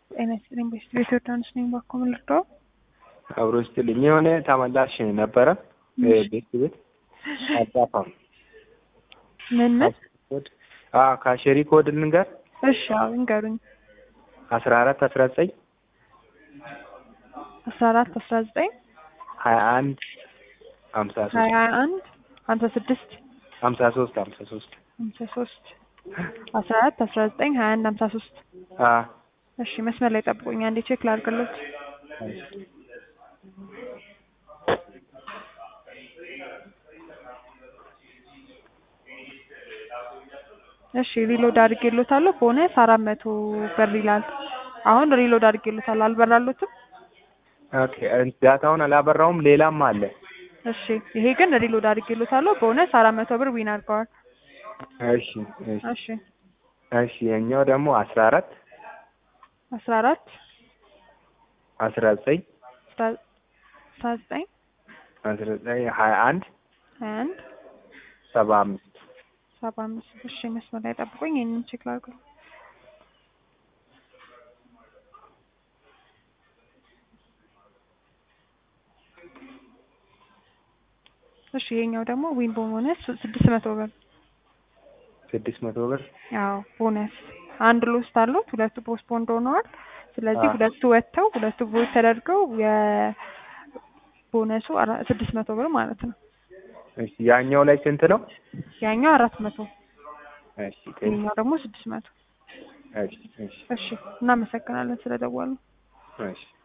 ጤና ይስጥልኝ። በስቱዲዮ ዮርዳኖስ ነኝ። ባኮ ምን ልርዳው? አብሮ ስትልኝ የሆነ ተመላሽ ነበረ ቤት ቤት አጻፋም ምን ምን? ካሸሪ ኮድ ልንገር እሺ አዎ ንገሩኝ። አስራ አራት አስራ ዘጠኝ አስራ አራት አስራ ዘጠኝ ሀያ አንድ ሀምሳ ሶስት ሀያ አንድ ሀምሳ ስድስት ሀምሳ ሶስት ሀምሳ ሶስት ሀምሳ ሶስት አስራ አራት አስራ ዘጠኝ ሀያ አንድ ሀምሳ ሶስት እሺ መስመር ላይ ጠብቁኝ፣ አንዴ ቼክ ላድርግሎት። እሺ ሪሎድ አድርጌሎታለሁ። ቦነስ አራት መቶ ብር ይላል። አሁን ሪሎድ አድርጌሎታለሁ። አልበራሎትም? ኦኬ ዳታውን አላበራውም። ሌላም አለ። እሺ ይሄ ግን ሪሎድ አድርጌሎታለሁ። ቦነስ አራት መቶ ብር ዊን አድርገዋል። እሺ እሺ እሺ እሺ የኛው ደግሞ አስራ አራት አስራ አራት አስራ ዘጠኝ አስራ ዘጠኝ አስራ ዘጠኝ ሀያ አንድ ሀያ አንድ ሰባ አምስት ሰባ አምስት እሺ መስመር ላይ ጠብቁኝ። ይህንን ቼክ ላድርገው። እሺ ይሄኛው ደግሞ ዊን ቦነስ ስድስት መቶ ብር ስድስት መቶ ብር ያው ቦነስ አንድ ሎስት አሉት። ሁለቱ ፖስትፖንድ ሆነዋል። ስለዚህ አዎ። ሁለቱ ወጥተው ሁለቱ ቮት ተደርገው የቦነሱ አራ- ስድስት መቶ ብር ማለት ነው። እሺ ያኛው ላይ ስንት ነው? ያኛው አራት መቶ እሺ ቴንክ ይሄኛው ደግሞ ስድስት መቶ እሺ እሺ እሺ እናመሰግናለን ስለደወሉ። እሺ